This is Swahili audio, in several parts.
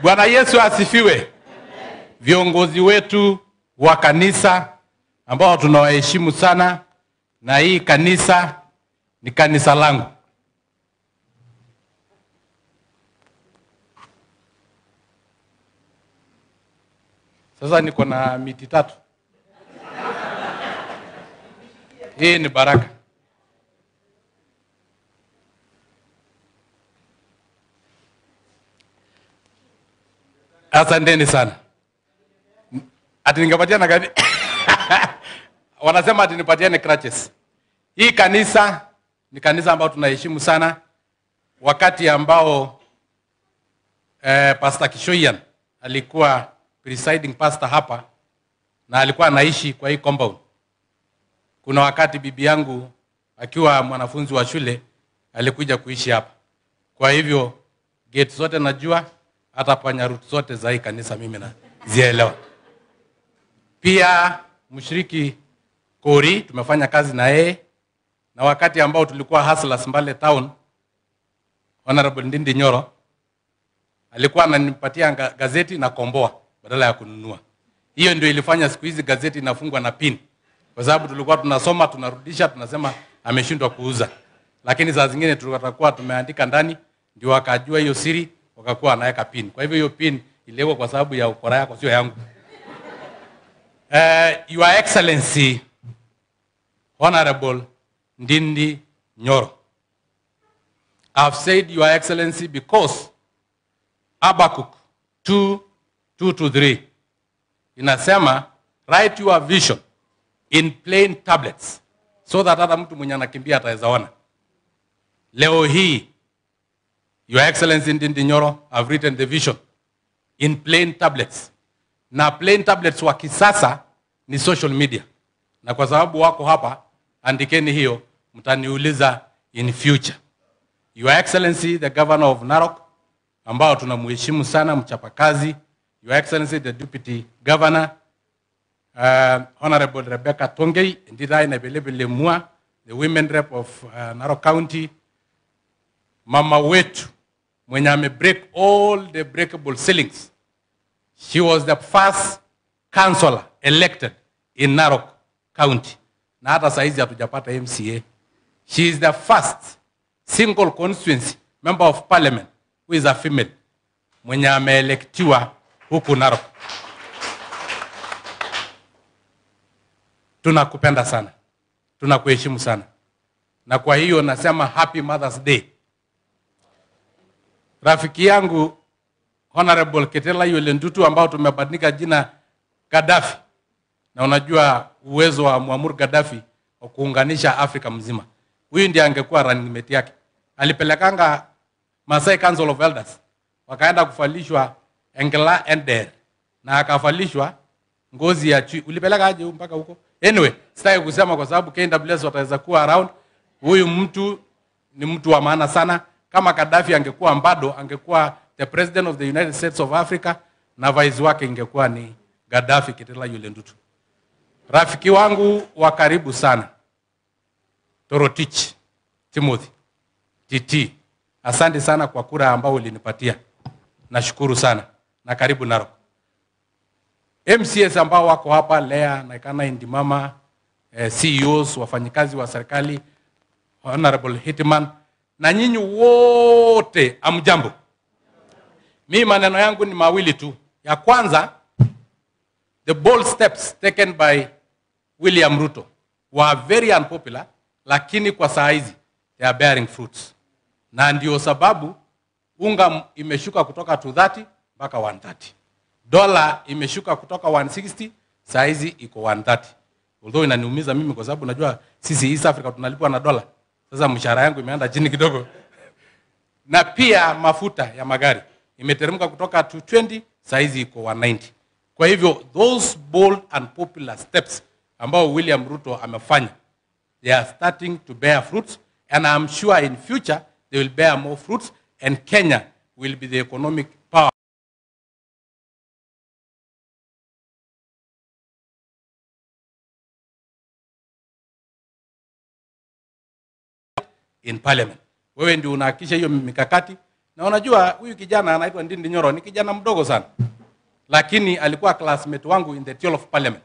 Bwana Yesu asifiwe. Viongozi wetu wa kanisa ambao tunawaheshimu sana, na hii kanisa ni kanisa langu. Sasa niko na miti tatu. Hii ni baraka. Asanteni sana. Ati ningepatiana gani? Wanasema ati nipatiane crutches. Hii kanisa ni kanisa ambao tunaheshimu sana, wakati ambao eh, Pastor Kishoyan alikuwa presiding pastor hapa na alikuwa anaishi kwa hii compound. Kuna wakati bibi yangu akiwa mwanafunzi wa shule alikuja kuishi hapa. Kwa hivyo gate zote najua, hata panya route zote za hii kanisa mimi nazielewa. Pia mshiriki Kori tumefanya kazi na yeye, na wakati ambao tulikuwa hustlers Mbale town, Honorable Ndindi Nyoro alikuwa ananipatia nga- gazeti na komboa badala ya kununua. Hiyo ndio ilifanya siku hizi gazeti inafungwa na pin, kwa sababu tulikuwa tunasoma tunarudisha, tunasema ameshindwa kuuza, lakini saa zingine tulikuwa tumeandika ndani, ndio wakajua hiyo siri, wakakuwa wanaweka pin. Kwa hivyo hiyo pin iliwekwa kwa sababu ya ukora yako, sio yangu. Uh, Your Excellency Honorable Ndindi Nyoro. I've said Your Excellency because Habakkuk 2, 2 to 3 inasema write your vision in plain tablets so that hata mtu mwenye anakimbia ataweza ona. Leo hii Your Excellency Ndindi Nyoro have written the vision in plain tablets na plain tablets wa kisasa ni social media, na kwa sababu wako hapa, andikeni hiyo, mtaniuliza in future. Your Excellency the Governor of Narok, ambao tunamheshimu sana, mchapakazi. Your Excellency the Deputy Governor uh, Honorable Rebecca Tongei, Ndidai na Belebele Mua, the women rep of uh, Narok County, mama wetu mwenye amebreak all the breakable ceilings She was the first councillor elected in Narok County. Na hata saizi hatujapata MCA. She is the first single constituency member of parliament who is a female mwenye ameelektiwa huku Narok. Tunakupenda sana, tunakuheshimu sana, na kwa hiyo nasema happy Mother's Day. Rafiki yangu Honorable Ketela Yole Ndutu ambao tumebadilika jina Gaddafi, na unajua uwezo wa Muammar Gaddafi wa kuunganisha Afrika mzima. Huyu ndiye angekuwa running mate yake. Alipelekanga Masai Council of Elders, wakaenda kufalishwa Engela Ender na akafalishwa ngozi ya chui. Ulipeleka aje mpaka huko? Anyway, sitaki kusema kwa sababu KWS wataweza kuwa around. Huyu mtu ni mtu wa maana sana. Kama Gaddafi angekuwa bado, angekuwa the president of the United States of Africa na vice wake ingekuwa ni Gaddafi Kitila Yule Ndutu. Rafiki wangu wa karibu sana Torotich Timothy TT, asante sana kwa kura ambao ulinipatia, nashukuru sana na karibu Narok. MCS ambao wako hapa Lea Naikana Indimama, eh, CEOs, wafanyikazi wa serikali, Honorable Hitman na nyinyi wote amjambo. Mi maneno yangu ni mawili tu. Ya kwanza, the bold steps taken by William Ruto were very unpopular, lakini kwa saa hizi they are bearing fruits, na ndio sababu unga m- imeshuka kutoka 230 mpaka 130. Dola imeshuka kutoka 160 saa hizi iko 130. Although inaniumiza mimi kwa sababu najua sisi East Africa tunalipwa na dola. Sasa mshahara yangu imeenda chini kidogo na pia mafuta ya magari imeteremka kutoka 220 saizi iko 190. Kwa hivyo those bold and popular steps ambao William Ruto amefanya they are starting to bear fruits and I'm sure in future they will bear more fruits and Kenya will be the economic power in parliament. Wewe ndio unahakikisha hiyo mikakati Na unajua huyu kijana anaitwa Ndindi Nyoro ni kijana mdogo sana, lakini alikuwa classmate wangu in the Theol of Parliament.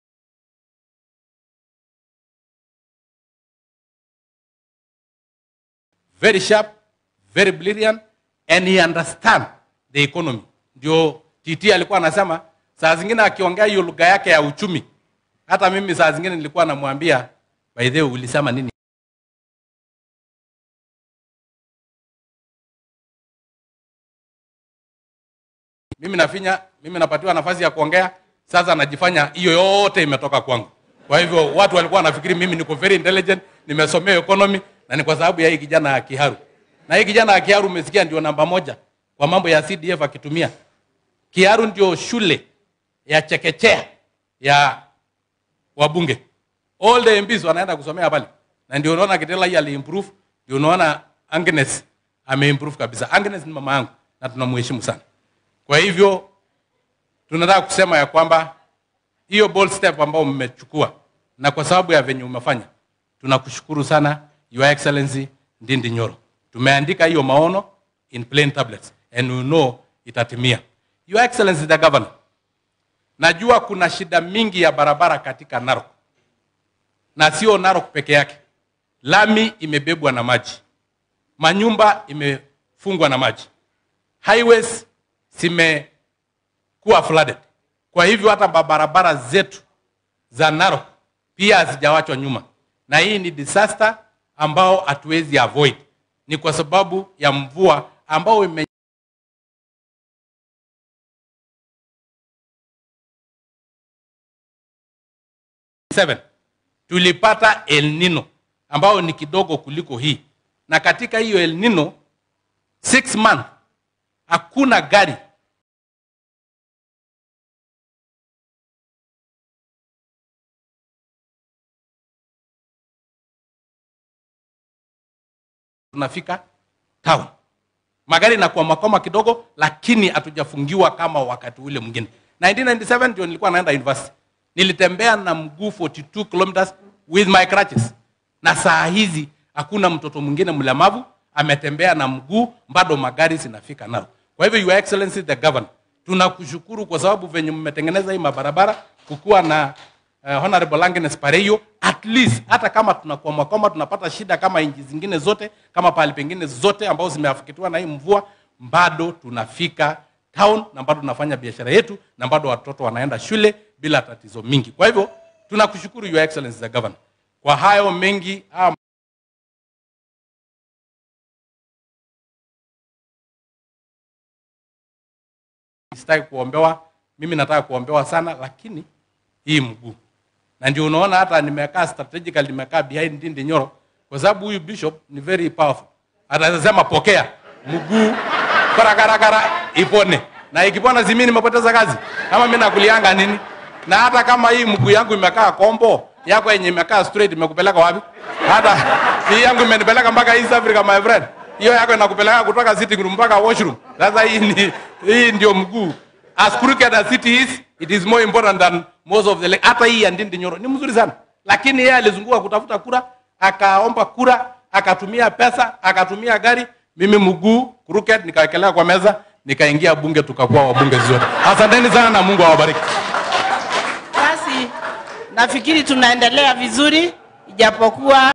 Very sharp, very brilliant and he understand the economy. Ndio TT alikuwa anasema saa zingine akiongea hiyo lugha yake ya uchumi, hata mimi saa zingine nilikuwa namwambia by the way, ulisema nini? mimi nafinya, mimi napatiwa nafasi ya kuongea, sasa najifanya hiyo yote imetoka kwangu. Kwa hivyo watu walikuwa wanafikiri mimi niko very intelligent, nimesomea economy na ni kwa sababu ya hii kijana ya Kiharu. Na hii kijana ya Kiharu umesikia ndio namba moja kwa mambo ya CDF akitumia. Kiharu ndio shule ya chekechea ya wabunge. All the MPs wanaenda kusomea pale. Na ndio unaona Kitela hii aliimprove, ndio unaona Agnes ameimprove kabisa. Agnes ni mama yangu na tunamheshimu sana. Kwa hivyo tunataka kusema ya kwamba hiyo bold step ambayo mmechukua na kwa sababu ya venye umefanya, tunakushukuru sana Your Excellency Ndindi Nyoro. Tumeandika hiyo maono in plain tablets and we know itatimia. Your Excellency the Governor, najua kuna shida mingi ya barabara katika Narok na sio Narok peke yake. Lami imebebwa na maji, manyumba imefungwa na maji, highways zimekuwa flooded. Kwa hivyo hata barabara zetu za Narok pia hazijawachwa nyuma, na hii ni disaster ambao hatuwezi avoid, ni kwa sababu ya mvua ambao ime Seven. tulipata El Nino ambao ni kidogo kuliko hii, na katika hiyo El Nino six month hakuna gari tunafika town. Magari inakuwa makoma kidogo, lakini hatujafungiwa kama wakati ule mwingine. 1997 ndio nilikuwa naenda university, nilitembea na mguu 42 kilometers with my crutches, na saa hizi hakuna mtoto mwingine mlemavu ametembea na mguu, bado magari zinafika nao. Kwa hivyo Your Excellency the Governor, tunakushukuru kwa sababu venye mmetengeneza hii mabarabara kukuwa na uh, Honorable Agnes Pareiyo, at least hata kama tunakwama kwama tunapata shida kama nchi zingine zote kama pahali pengine zote ambao zimeafikitiwa na hii mvua, bado tunafika town na bado tunafanya biashara yetu na bado watoto wanaenda shule bila tatizo mingi. Kwa hivyo tunakushukuru Your Excellency the Governor kwa hayo mengi haya sitaki kuombewa, mimi nataka kuombewa sana, lakini hii mguu, na ndio unaona hata nimekaa strategically, nimekaa behind Ndindi Nyoro kwa sababu huyu bishop ni very powerful, atasema pokea mguu karakaragara ipone, na ikipona si mimi nimepoteza kazi, kama mimi nakulianga nini? Na hata kama hii mguu yangu imekaa kombo, yako yenye imekaa straight imekupeleka wapi? Hata hii yangu imenipeleka mpaka East Africa my friend hiyo yako inakupeleka kutoka sitting room mpaka washroom. Sasa hii ni hii ndio mguu. As crooked as it is, it is more important than most of the leg. Hata hii ya Ndindi Nyoro ni mzuri sana, lakini yeye alizunguka kutafuta kura, akaomba kura, akatumia pesa, akatumia gari. Mimi mguu crooked, nikawekelea kwa meza, nikaingia bunge, tukakuwa wabunge zote. Asanteni sana na Mungu awabariki. Basi nafikiri tunaendelea vizuri, ijapokuwa